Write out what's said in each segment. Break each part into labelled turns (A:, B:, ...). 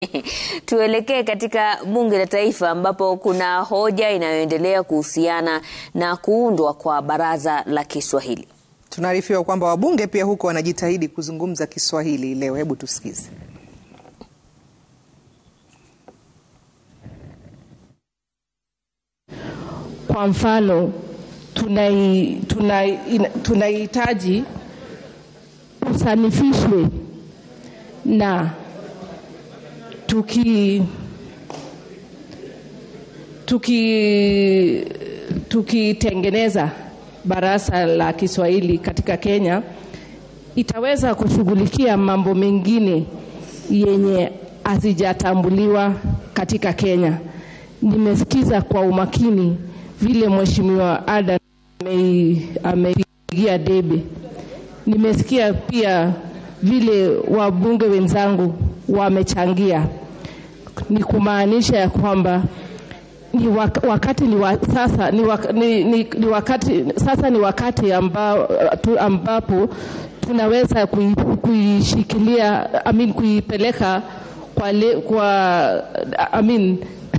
A: Tuelekee katika bunge la taifa ambapo kuna hoja inayoendelea kuhusiana na kuundwa kwa baraza la Kiswahili.
B: Tunaarifiwa kwamba wabunge pia huko wanajitahidi kuzungumza Kiswahili leo. Hebu tusikize.
C: Kwa mfano tunahitaji tuna, tuna usanifishwe na tuki tuki tukitengeneza baraza la Kiswahili katika Kenya itaweza kushughulikia mambo mengine yenye hazijatambuliwa katika Kenya. Nimesikiza kwa umakini vile Mheshimiwa Adan ameipigia debe. Nimesikia pia vile wabunge wenzangu wamechangia, ni kumaanisha ya kwamba ni wakati ni wa, sasa ni, wak, ni, ni, ni wakati sasa ni wakati amba, tu, ambapo tunaweza kuishikilia I mean, kuipeleka kwa, le, kwa I mean,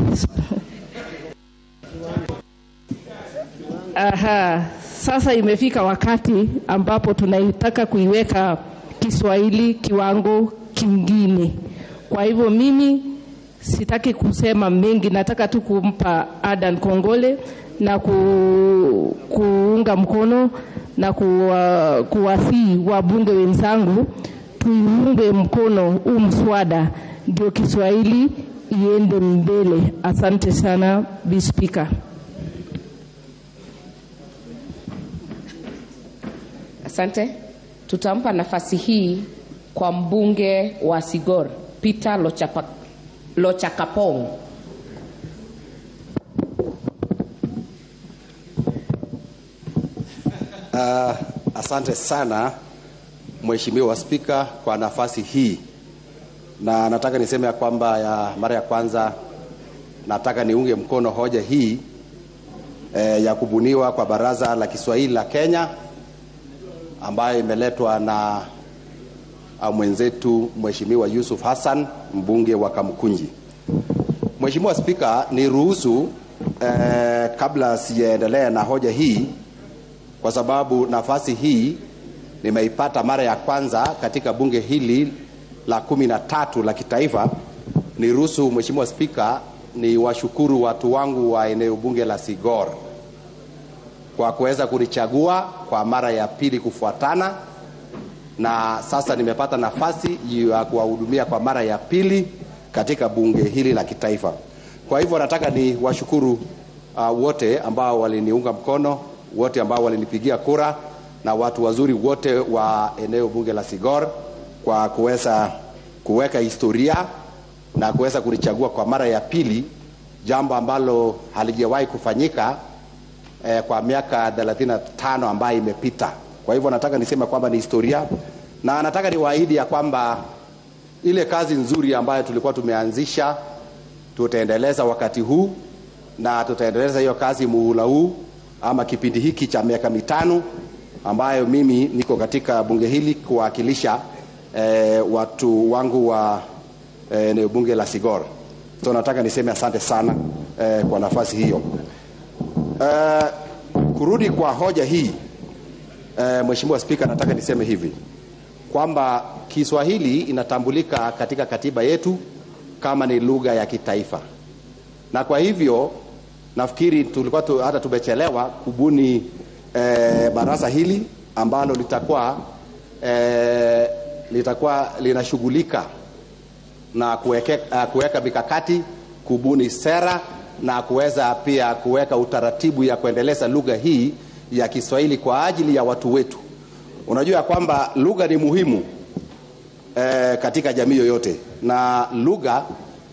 C: aha, sasa imefika wakati ambapo tunaitaka kuiweka Kiswahili kiwango kingine. Kwa hivyo mimi sitaki kusema mengi, nataka tu kumpa Adan Kongole na ku, kuunga mkono na kuwa, kuwasii wabunge wenzangu tuiunge mkono huu mswada ndio Kiswahili iende mbele. Asante sana Bi Spika.
D: Asante. Tutampa nafasi hii kwa mbunge wa Sigor Peter Lochapa, Lochakapong.
E: Uh, asante sana Mheshimiwa Spika kwa nafasi hii, na nataka niseme ya kwamba ya mara ya kwanza nataka niunge mkono hoja hii eh, ya kubuniwa kwa Baraza la Kiswahili la Kenya ambayo imeletwa na mwenzetu Mheshimiwa Yusuf Hassan mbunge wa Kamkunji. Mheshimiwa Spika, niruhusu eh, kabla sijaendelea na hoja hii, kwa sababu nafasi hii nimeipata mara ya kwanza katika bunge hili la kumi na tatu la kitaifa. Niruhusu Mheshimiwa Spika, ni washukuru watu wangu wa eneo bunge la Sigor kwa kuweza kunichagua kwa mara ya pili kufuatana, na sasa nimepata nafasi ya kuwahudumia kwa mara ya pili katika bunge hili la kitaifa. Kwa hivyo nataka ni washukuru uh, wote ambao waliniunga mkono, wote ambao walinipigia kura na watu wazuri wote wa eneo bunge la Sigor kwa kuweza kuweka historia na kuweza kunichagua kwa mara ya pili, jambo ambalo halijawahi kufanyika eh, kwa miaka 35 ambayo imepita. Kwa hivyo nataka niseme kwamba ni historia, na nataka niwaahidi ya kwamba ile kazi nzuri ambayo tulikuwa tumeanzisha tutaendeleza wakati huu na tutaendeleza hiyo kazi muhula huu ama kipindi hiki cha miaka mitano ambayo mimi niko katika bunge hili kuwakilisha eh, watu wangu wa eneo eh, bunge la Sigor. So nataka niseme asante sana eh, kwa nafasi hiyo. Uh, kurudi kwa hoja hii uh, Mheshimiwa Spika, nataka niseme hivi kwamba Kiswahili inatambulika katika katiba yetu kama ni lugha ya kitaifa, na kwa hivyo nafikiri tulikuwa tu, hata tumechelewa kubuni eh, baraza hili ambalo litakuwa eh, litakuwa linashughulika na kuweka, kuweka mikakati kubuni sera na kuweza pia kuweka utaratibu ya kuendeleza lugha hii ya Kiswahili kwa ajili ya watu wetu. Unajua ya kwamba lugha ni muhimu eh, katika jamii yoyote, na lugha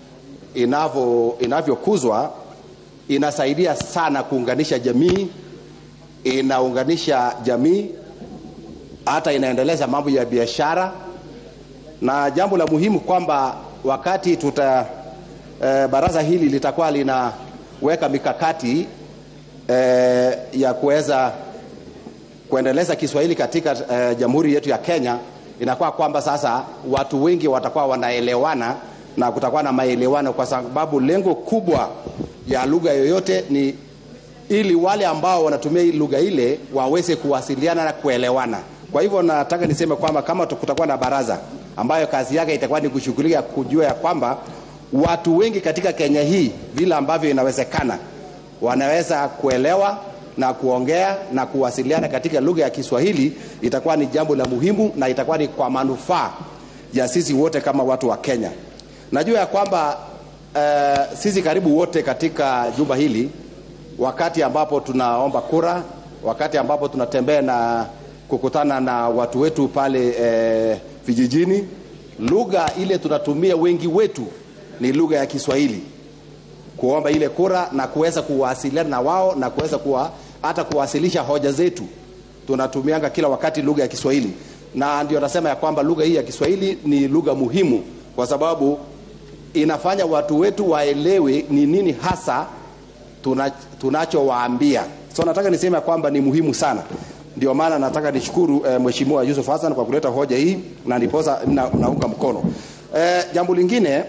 E: inavyo inavyokuzwa inasaidia sana kuunganisha jamii, inaunganisha jamii, hata inaendeleza mambo ya biashara, na jambo la muhimu kwamba wakati tuta eh, baraza hili litakuwa linaweka mikakati eh, ya kuweza kuendeleza Kiswahili katika eh, jamhuri yetu ya Kenya, inakuwa kwamba sasa watu wengi watakuwa wanaelewana na kutakuwa na maelewano, kwa sababu lengo kubwa ya lugha yoyote ni ili wale ambao wanatumia hii lugha ile waweze kuwasiliana na kuelewana. Kwa hivyo nataka niseme kwamba kama kutakuwa na baraza ambayo kazi yake itakuwa ni kushughulika kujua ya kwamba watu wengi katika Kenya hii vile ambavyo inawezekana wanaweza kuelewa na kuongea na kuwasiliana katika lugha ya Kiswahili, itakuwa ni jambo la muhimu na itakuwa ni kwa manufaa ya sisi wote kama watu wa Kenya. Najua ya kwamba uh, sisi karibu wote katika jumba hili wakati ambapo tunaomba kura, wakati ambapo tunatembea na kukutana na watu wetu pale eh, vijijini, lugha ile tunatumia wengi wetu ni lugha ya Kiswahili kuomba ile kura na kuweza kuwasiliana na wao na kuweza kuwa, hata kuwasilisha hoja zetu. Tunatumianga kila wakati lugha ya Kiswahili, na ndio nasema ya kwamba lugha hii ya Kiswahili ni lugha muhimu kwa sababu inafanya watu wetu waelewe ni nini hasa tuna, tunachowaambia. So nataka niseme ya kwamba ni muhimu sana. Ndio maana nataka nishukuru eh, Mheshimiwa Yusuf Hassan kwa kuleta hoja hii na ndiposa na, naunga mkono. Eh, jambo lingine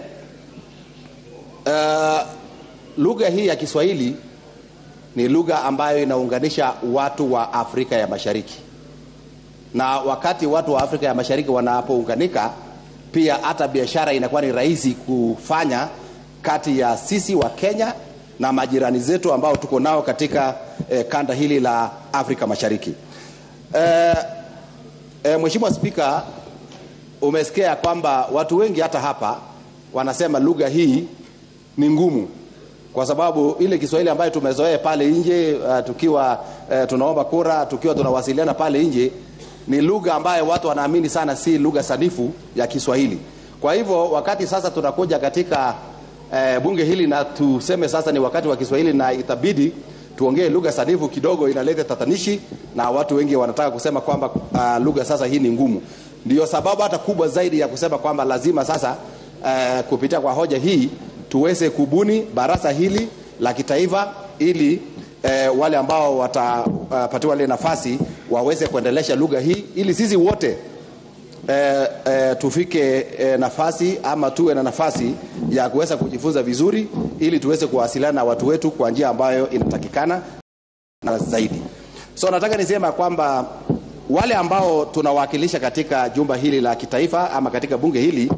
E: eh, lugha hii ya Kiswahili ni lugha ambayo inaunganisha watu wa Afrika ya Mashariki, na wakati watu wa Afrika ya Mashariki wanapounganika, pia hata biashara inakuwa ni rahisi kufanya kati ya sisi wa Kenya na majirani zetu ambao tuko nao katika eh, kanda hili la Afrika Mashariki. Eh, eh, Mheshimiwa Spika, umesikia ya kwamba watu wengi hata hapa wanasema lugha hii ni ngumu kwa sababu ile Kiswahili ambayo tumezoea pale nje uh, tukiwa uh, tunaomba kura, tukiwa tunawasiliana pale nje, ni lugha ambayo watu wanaamini sana si lugha sanifu ya Kiswahili. Kwa hivyo wakati sasa tunakuja katika uh, bunge hili na tuseme sasa ni wakati wa Kiswahili na itabidi tuongee lugha sanifu kidogo, inaleta tatanishi na watu wengi wanataka kusema kwamba uh, lugha sasa hii ni ngumu. Ndio sababu hata kubwa zaidi ya kusema kwamba lazima sasa uh, kupitia kwa hoja hii tuweze kubuni baraza hili la kitaifa ili eh, wale ambao watapatiwa uh, ile nafasi waweze kuendelesha lugha hii ili sisi wote eh, eh, tufike eh, nafasi ama tuwe na nafasi ya kuweza kujifunza vizuri ili tuweze kuwasiliana na watu wetu kwa njia ambayo inatakikana na zaidi. So nataka nisema kwamba wale ambao tunawakilisha katika jumba hili la kitaifa ama katika bunge hili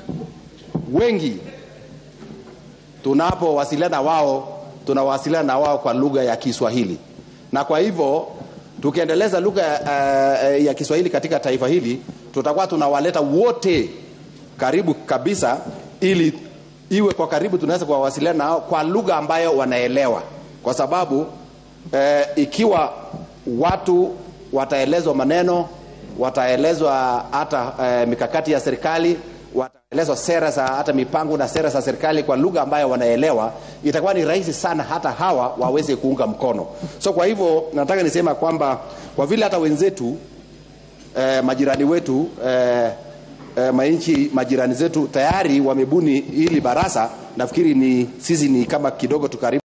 E: wengi tunapowasiliana wao tunawasiliana na wao kwa lugha ya Kiswahili, na kwa hivyo tukiendeleza lugha uh, ya Kiswahili katika taifa hili tutakuwa tunawaleta wote karibu kabisa, ili iwe kwa karibu, tunaweza kuwasiliana nao kwa lugha ambayo wanaelewa, kwa sababu uh, ikiwa watu wataelezwa maneno, wataelezwa hata uh, mikakati ya serikali wataelezwa sera za hata mipango na sera za serikali kwa lugha ambayo wanaelewa, itakuwa ni rahisi sana hata hawa waweze kuunga mkono. So kwa hivyo nataka nisema kwamba kwa vile hata wenzetu eh, majirani wetu eh, eh, manchi majirani zetu tayari wamebuni hili baraza, nafikiri ni sisi ni kama kidogo tukaribu